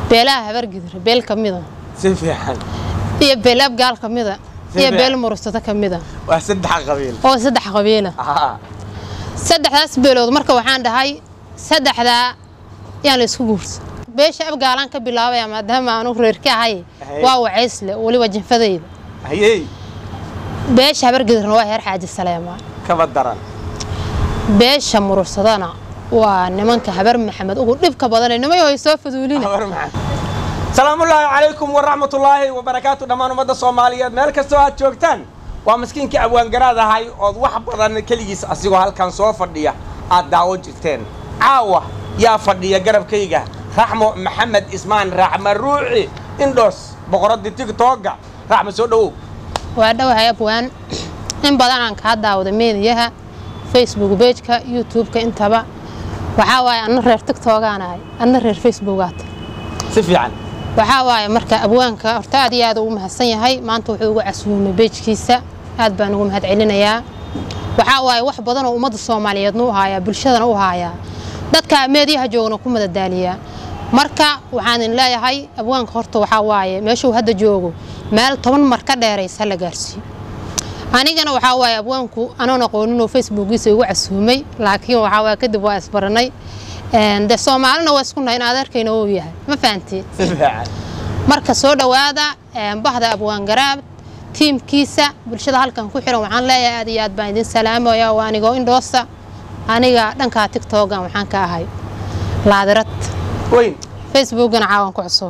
beelaha habargidir beel ka mida si fiican iyo beel abgaal ka mida Si iyo fiican. beel murusato ka mida waa saddex qabiil oo saddex qabiila haa saddexdaas beelood marka waxaan dhahay saddexdaa yaan la isku guursa beesha abgaalaan ka bilaabaya maadaama aanu reer ka ahay Ahay. waa wacaysle weliba jinfadayda hayey beesha habargidirna waa heer xaaji saleemaan kaba daran beesha murursadana waa nimanka habar maxamed ugu dhibka badanee nimay hoy soo faduulina habar maxamed salaamullaahi calaykum waraxmatullaahi wabarakaatu dhammaan ummadda soomaaliyeed meel kastoo aad joogtaan waa maskiinkii abwaangaraad ahay ood wax badan keligiis asigoo halkan soo fadhiya aad daawo jirteen caawa yaa fadhiya garabkayga raxmo maxamed ismaan raxma ruuci indhoos boqoradii tigtooga raxma soo dhowow waa dhowahay abwaan in badan aan kaa daawada meediyaha facebook bejka youtube-ka intaba waxaa waaye anna reer tigtoogaan ahay anna reer facebookaata si fiican waxaa waaye marka abwaanka horta aad iyo aad ugu mahadsan yahay maanta wuxuu ugu casuumay bejkiisa aad baan ugu mahad celinayaa waxaa waaye wax badan oo ummadda soomaaliyeedna u haayaa bulshadana u haayaa dadka meediyaha joogna ku madadaaliyaa marka waxaan idin leeyahay abwaanka horta waxaa waaye meeshuu hadda joogo meel toban mar ka dheeraysa la gaarsiiyo anigana waxaa waaye abwaanku anoon aqooninoo facebookiisa igu casuumay laakiin waxaa waaye kadib waa isbaranay Een, dee soomaalina waa isku nahay in adeerkayna uu yahay ma fahantiin si fiican marka soo dhowaada een, bahda abwaan garaab tiimkiisa bulshada halkan ku xiran waxaan leeyahay aad iyo aad baan idin salaamaya waa anigoo indhoosa aniga dhankaa tigtogan waxaan ka ahay laadirad weyn facebookgana caawan ku cusuba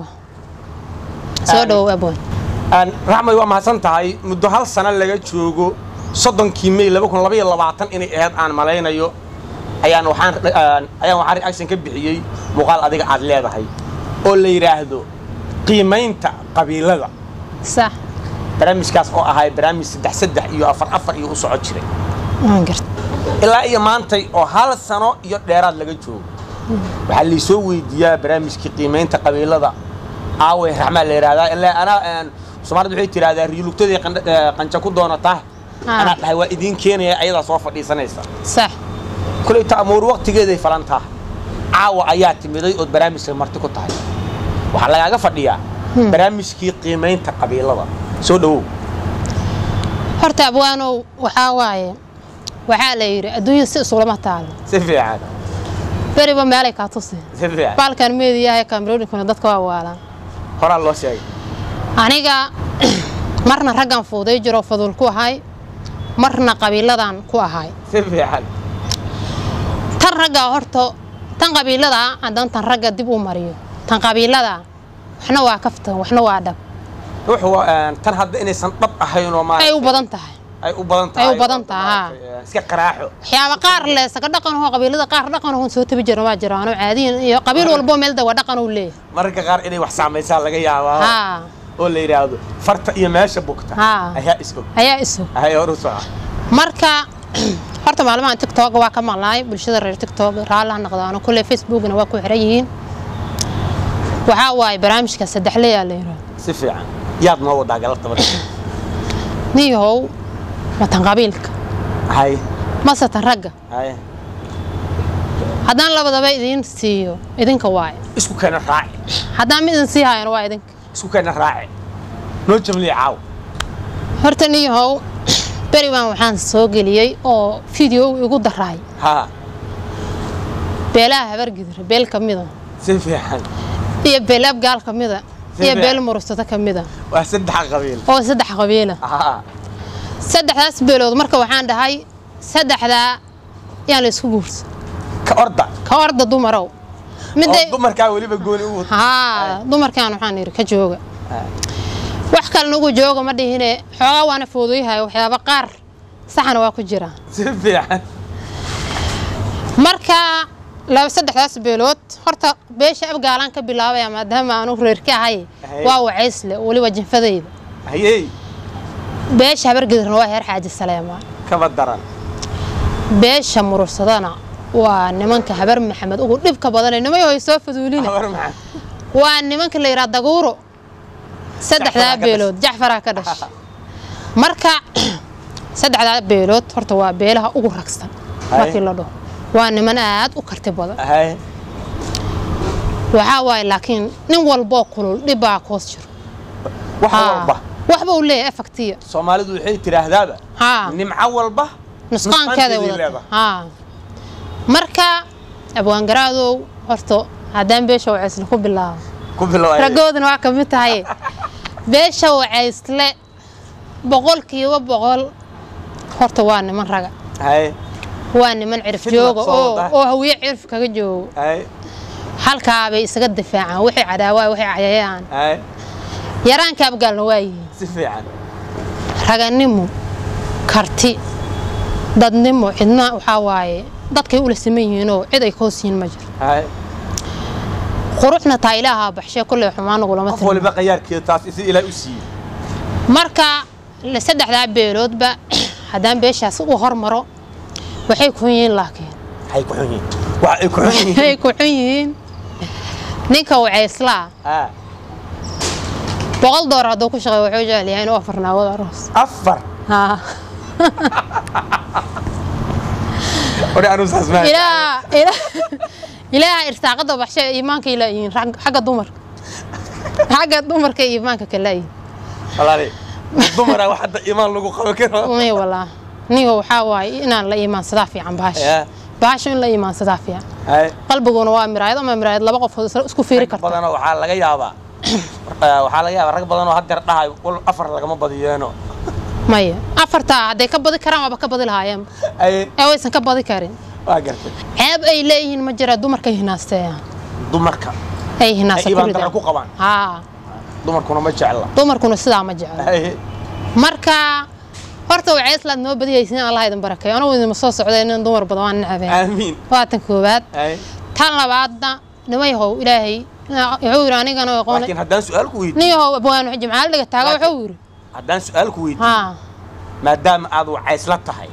soo Aan- dhowow abwaan Aan- raxmay waa mahadsan tahay muddo hal sano laga joogo soddonkii may laba kun labaiyo labaatan inay ahayd aan malaynayo ayaan waxaan aan- ayaan waxaan reaction ka bixiyey muuqaal adiga aad leedahay oo la yidhaahdo qiimaynta qabiilada sax barnaamijkaas oo ahay barnaamij saddex saddex iyo afar afar iyo u soco jiray waan garta ilaa iyo maantay oo hal sano iyo dheeraad laga joogo waxaa laysoo weydiiyaa barnaamijkii qiimaynta qabiilada aawey raxmaa la yidhahdaa ilaa anaa een, soomaalida waxay tidhahdaa riyulugtadii qandha- ee, qanja ku doonataa Ah. anaa dhahay waa idiin keenaya ayadaa soo fadhiisanaysa sax kulayta amuur waqtigeeday falantaa caawa ayaa timiday ood barnaamijka marti ku tahay waxaa lagaaga fadhiyaa barnaamijkii qiimaynta qabiilada soo dhowow horta abwaanow waxaa waaye waxaa la yidhi adduunya si isulama taalo si fiican beriba meelay kaa tusi si fiican baalkan meediyaha ee kamerooyinkuna dadka waa waalaan horaa loo sheegay aniga marna raggan fuuday jiro fadul ku ahay marna qabiiladan ku ahay si fiican tan ragga horta tan qabiilada haddaan tan ragga dib u mariyo tan qabiilada waxna waa kaftan waxna waa dhab wuxuu een, tan hadda inaysan dhab ahayn oo ay maaragtay u badan tahay ay u badan tahay Ay u badan tahay, haa. maaragtay, iska qaraaxo waxyaaba qaar le saga dhaqanahoo qabiilada qaar dhaqanahoo soo tabi jira waa jiraano caadiyan iyo qabiil walbo meel dawa dhaqan uu leeyahay mararka qaar inay wax saamaysaa laga yaabaa haa oo la yidhaahdo farta iyo meesha bugta Haa. ayaa is og ayaa isu ahay hor u soco marka horta maalmahan tiktok waa ka maqlaay bulshada reer tiktok raallaha noqdaano kulle facebookna waa ku xiran yihiin waxaa waaye barnaamijka saddexleyaa la yidhaahdo si fiican yaad noo wadaa galabta marka niyahow matan qabiilka hay mase tan ragga hay haddaan labadaba idiin siiyo idinka waaye isku keena raaci haddaan mid idin sii haayana waa idinka isku keena raaci noo jamliya caaw horta niyahow beri baan waxaan soo geliyey oo video igu daraay haa beelaha habargidir beel ka mida si fiican iyo beel abgaal ka mida Si iyo fiican. beel murusato ka mida waa saddex qabiil oo saddex qabiila haa saddexdaas beelood marka waxaan dhahay saddexdaa yaan la isku guursa ka orda ka orda dumarow oo midda dumarkaa weliba gooni u wata haa dumarkaan waxaan yidhi ka jooga wax kalena ugu jooga ma dhihine xoogaa waana foodoyahay waxyaaba qaar saxana waa ku jira si fiican marka laba saddexdaas beelood horta beesha abgaalaan ka bilaabaya maadaama aanu reer ka ahay Ahay. waa wacaysle weliba jinfadayda hayey beesha habargidirna waa heer xaaji saleemaan kaba daran beesha murursadana waa nimanka habar maxamed ugu dhibka badanee nimay hoy soo faduulina habar maxaa waa nimanka la yidhaha daguuro saddexdaa Jacfaraa ka beelood jacfaraa ka dhashay marka saddexdaa beelood horta waa beelaha ugu ragsan Haye. markii la dhaho waa niman aad u karti badan hay waxaa waaye laakiin nin walboo kulul dhib baa koos jiro wax Haa. walba waxba uu leeyahay efaktiya soomaalidu waxay tidhaahdaaba haa nimco walba nusqaankeeday nusqaanteeday wadata haa marka abwaangaraadow horta haddaan beesha wacaysle ku bilaabo ku bilow raggoodana waa ka mid tahay beesha wacaysle boqolkiiba boqol horta waa niman raga hay waa niman cirif Fidna jooga soo oo wada. oo hawiye cirif kaga joogo hay halkaabay isaga difaacaan waxay cadaawaa waxay cayayaan hay yaraanka abgaalna waa yihiin si fiican raganimo karti dadnimo cidna waxaa waaye dadkay ula siman yihiinoo cid ay ka hoos yihiin ma jiro hay quruxna taa ilaahaa baxshee kolley xumaan nagulama qof tilmaamo waliba qayaarkeeda taas isi ilaah u siiyey marka la- saddexdaa beeloodba haddaan beeshaas u hormaro waxay ku xun yihiin laakiin waxay ku xun yihiin wax ay ku xun yihiin waxay ku xun yihiin ninka wacayslaa haa boqol door hadduu ku shaqeeyo wuxuu jecel yahay inuu afar naagood aroos afar haa ori anuu saas maahay ilaa ilaa ilaaha irsaaqada baxshe iimaanka ilaa yihiin rag- xagga dumarka xagga dumarka iyo iimaanka kala yihiin walaali dumara wax hadda iimaan lagu qaban karo may walaa nigo waxaa waaye inaan la iimaansadaa fiican bahasha yaa bahasha in la iimaansadaa fiican hay qalbiguna waa miraayad ama miraayad laba qof isku fiiri rag karta badanoo waxaa laga yaabaa eh, waxaa laga yaabaa rag badanoo haddeer dhahay wal afar lagama badiyeeno maya afartaa hadday ka badi karaan waaba ka badi lahaayeen ay ee waysan ka badi karin waa gartay ceeb ay leeyihiin ma jira dumarkay hinaasteeyaan dumarka ay hinaasta Ay ku ibaan daran ridaan ku qabaan haa dumarkuna ma jecla dumarkuna sidaa ma jecla Ay, marka horta wacayslaad noo badiyaysin allah idin barakeeyo anigu idinma soo socday nin dumar badan waan necbeen aamiin waa tan koowaad Ay, tan labaadna nima yahow ilaahay wuxuu yidhi anigana aqoon laakiin haddaan su-aal ku weydiiyo nin yahow abwaan jimcaal dhiga taaga Laakiin- wuxuu yidhi haddaan su-aal ku weydiiyo haa maadaama aad wacaysla tahay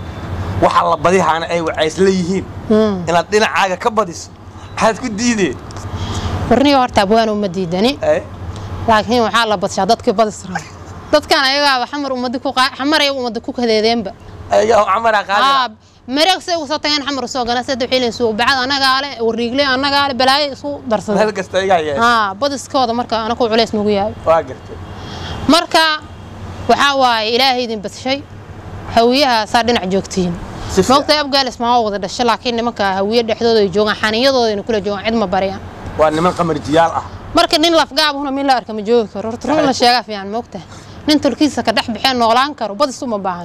waxa la badihaana ay wacaysla yihiin hmm. inaad dhinacaaga ka badiso maxaad ku diideen warniyo horta abwaan uma diidani Ay, laakiin waxaa la badshaa dadkii badis raba dadkan ayagaaba xamar ummadi ku qaa- xamar ay ummadi ku kadeedeenba ayaga camara qaadi haa mareeg say ugu soo tageen xamar usoo gana saddex xilin suuq bacad annagaa le wariigle annagaa le balaayo isu meel darsaday kasta igaa yeesha haa badiskooda marka anaku culays nagu yahay waa gartay marka waxaa waaye ilaahay idin badshay hawiyahaasaa dhinac joogtiin Si fiican. moogtay abgaalis maa wada dhashay laakiin nimanka hawiye dhexdooda ay joogaan xaniyadooda kula joogaan cid ma bariyaan waa niman qamarjiyaal ah marka nin lafgaabuna min la arka ma joogi karo horta run la sheegaa fiican moogta nin tulkiisa ka dhex bixeen noolaan karo badis uma baahan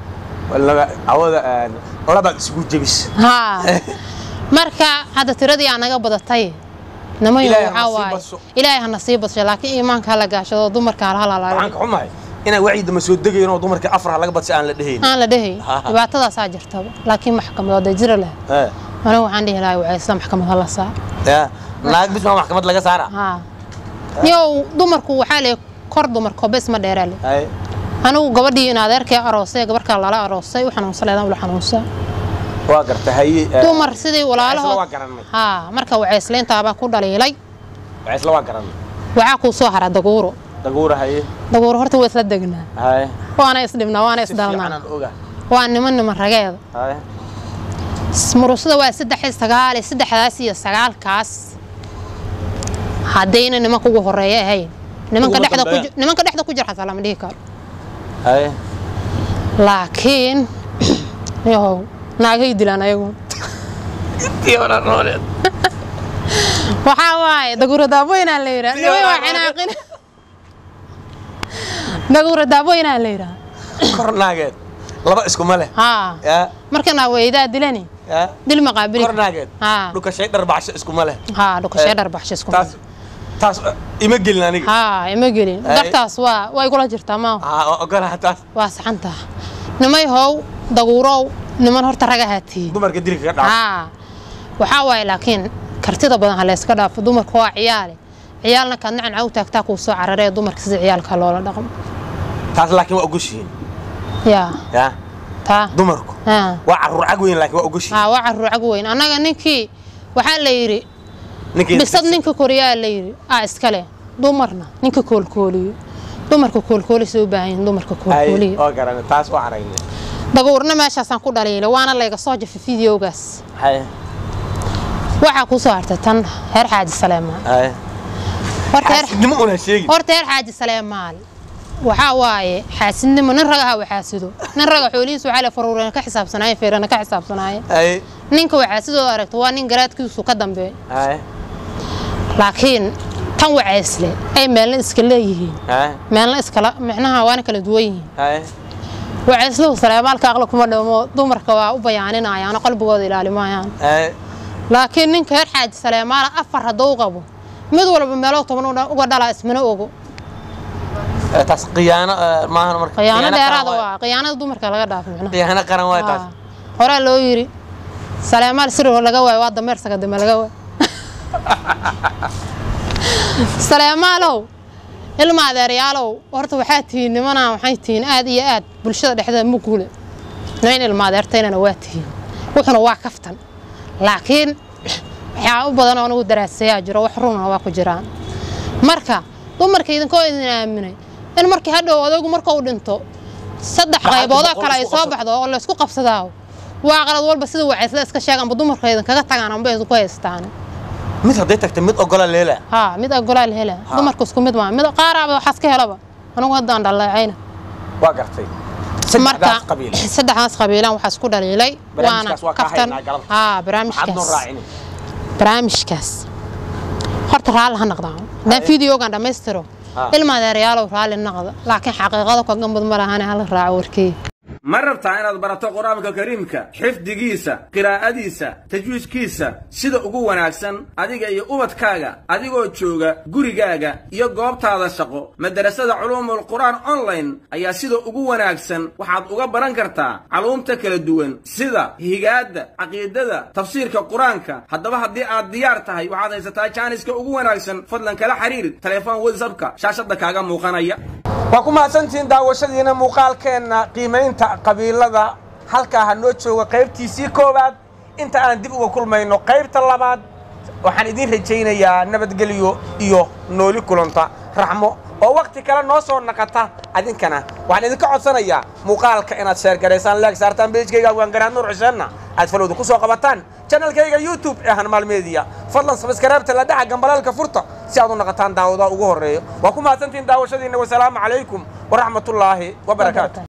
walaba awada labaad isugu jebis haa marka hadda tiradii aa naga badatay nimayo Ilaahay ha waxaa nasiib waaye badso. ilaahay hana sii badshay laakiin iimaanka hala gaashado dumarka hala waxaan halaalayo ka xumahay inaan wacyidama soo degayn oo dumarka afar laga badsi aan la dhehayn aan la dhehay Ha. dhibaatadaasaa jirtaba laakiin maxkamadood ay jira leh Eh, anigu waxaan dhihi lahaa waxay isla maxkamad hala saa ya naag bis maa maxkamad laga saara haa yow dumarku waxaa le kor dumarko bes ma dheeraa le Ay, anigu gabadhii in adeerkee aroosay gabarkaa lala aroosay u xanuunsaleedaan ula xanuunsaa waa garta haye eh, dumar sidii Wacaysla waa walaalahood garanay haa marka wacaysleyntaabaa ku dhaliilay wacaysla waa garanay waxaa kuu soo hara daguuro daguura haye daguuro horta waa isla degnaa haye waana isdhibnaa waana si fiican isdhalnaa aan oga waa niman niman rageeda haye murusada waa saddex iyo sagaal iyo saddexdaas iyo sagaalkaas haddayna nimanka ugu horeeya ahayn nimanka Ugu dhexda ku dambeeya. ji- nimanka dhexda ku jira xataa lama dhihi karo haye laakiin yahow naagay dilaan ayagu iyo walaal nooleed waxaa waaye daguuro daabooyinaa la yidhaha Tii nimay waa hore. cinaaqin daguuro daabooyinaa la yidhaha kor naageed laba iskuma leh haa ya markana weydaa dilani ya dil maqaabili kor naageed haa dhukashay dharbaaxsho iskuma leh haa dhukashee Eh, dharbaaxsho isku taas taas eh, ima gelin aniga haa ima gelin Ay. dartaas waa way kula jirtaa maaha aa waa ogolaha taas waa saxanta nimay how daguurow niman horta ragahaa tihi dumarka dilka ka dhaaf haa waxaa waaye laakiin kartida badan ha layska dhaafo dumarka waa ciyaale ciyaalna kaad nacan u taagtaa kuu soo cararee dumarka sida ciyaalka loola dhaqmo taas laakiin waa ogoshihiin yaa ya taa dumarku haa waa caruur cag weyn laakiin waa ogoshihiin haa waa caruur cag weyn annaga ninkii waxaa la yidhi ninkii bisad ninka koriyaa la yidhi aa iskale dumarna ninka koolkooliyo dumarka koolkoolisay u baahan yihiin dumarka Ay, koolkooliyo waa garanay taas waa aragnay daguurna meeshaasaan ku dhaliilay waana layga soo jafay fideogaas haye waxaa ku soo hartay tan heer xaaji saleemaan haye horta heer xaasidnimo una sheegi horta heer xaaji saleemaal waxaa waaye xaasidnimo nin raga ha waxaasido nin raga xoolihiisu waxaa le faruurena ka xisaabsanaaye feerana ka xisaabsanaaye haye ninka waxaasidooda aragto waa nin garaadkiisu ka dambeey haye laakiin tan wacaysle ay meelna iska leeyihiin haye meelna iskala micnaha waana kala duwan yihiin haye wacaysluhu saleemaalka aqli kuma dhamo dumarka waa u bayaaninayaan qalbigooda ilaalimayaan haye laakiin ninka heer xaaji saleemaala afar hadduu qabo mid walba meelo toban u- uga dhalaa ismana ogo Eh, taas khiyaano eh, maahan marka khiyaano qaran dheeraada waay. waa khiyaanada dumarka laga dhaafo micnaha khiyaano qaran waay taas Aa, horaa loo yiri saleemaal siro laga waayo waa dameer sagadame laga waayo saleemaalow ilma adeeryaalow horta waxaa tihiin nimanaa waxay tihiin aad iyo aad bulshada dhexdeeda muguule nayn ilma adeertaynana waa tihiin wuxuna waa kaftan laakiin waxyaa u badan oo anigu daraasayaa jiro wax runna waa ku jiraan marka dumarka idinkoo idin aaminay in markii hadhow odaygu marka uu dhinto saddex Lacagta qayboodoo boqol kale ay isku soo qabsado. baxdo oo laysku qabsadaa waa qalad walba sida wacaysla iska sheeg amba dumarka idinkaga tagaan amba idinku haystaan mid hadday tagta mid ogola leela haa mid agolaal hela dumarka isku mid maa mid qaaraaba waxaas ka helaba anigu haddaan dhaleecayna waa gartay marka saddexdaas qabiil saddexdaas qabiilan waxaa isku dhaliilay waana Barnaamijkaas waa kaa kaftan haynaa galabta. haa maxaad noo barnaamijkaas raacini barnaamijkaas horta raalli ha noqdaa haddaan fideogan dhammaystiro Ha. ilma adeeryaalow raalli noqda laakiin xaqiiqada ka gambad ma lahane hala raaco warkii ma rabtaa inaad barato qur-aanka kariimka xifdigiisa qiraa'adiisa tajwiidkiisa sida ugu wanaagsan adiga iyo ubadkaaga adigoo jooga gurigaaga iyo goobtaada shaqo madarasada culuumul qur'aan online ayaa sida ugu wanaagsan waxaad uga baran kartaa culuumta kala duwan sida higaadda caqiidada tafsiirka qur-aanka haddaba haddii aad diyaar tahay waxaad haysataa jaaniska ugu wanaagsan fadlan kala xiriir telefoon whatsappka shaashadda kaaga muuqanaya waa ku mahadsantihiin daawashadiina muuqaalkeenna qiimaynta qabiilada halkaa ha noo jooga qaybtiisii koowaad inta aan dib uga kulmayno qaybta labaad waxaan idiin rajaynayaa nabadgelyo iyo nooli kulanta raxmo oo wakhti kale noo soo naqata adinkana waxaan idinka codsanayaa muuqaalka inaad sheergaraysaan leeg saartaan beejkayga waangaraad nuur xuseenna aad falowda ku soo qabataan janalkayga youtube ee hanmaal media fadlan sabskaraabta la dhaca gambalaalka furta si aad u naqataan daawadaha ugu horreeyo waa ku mahadsantihiin daawashadiinna wasalaamu calaykum waraxmatullaahi wabarakaatu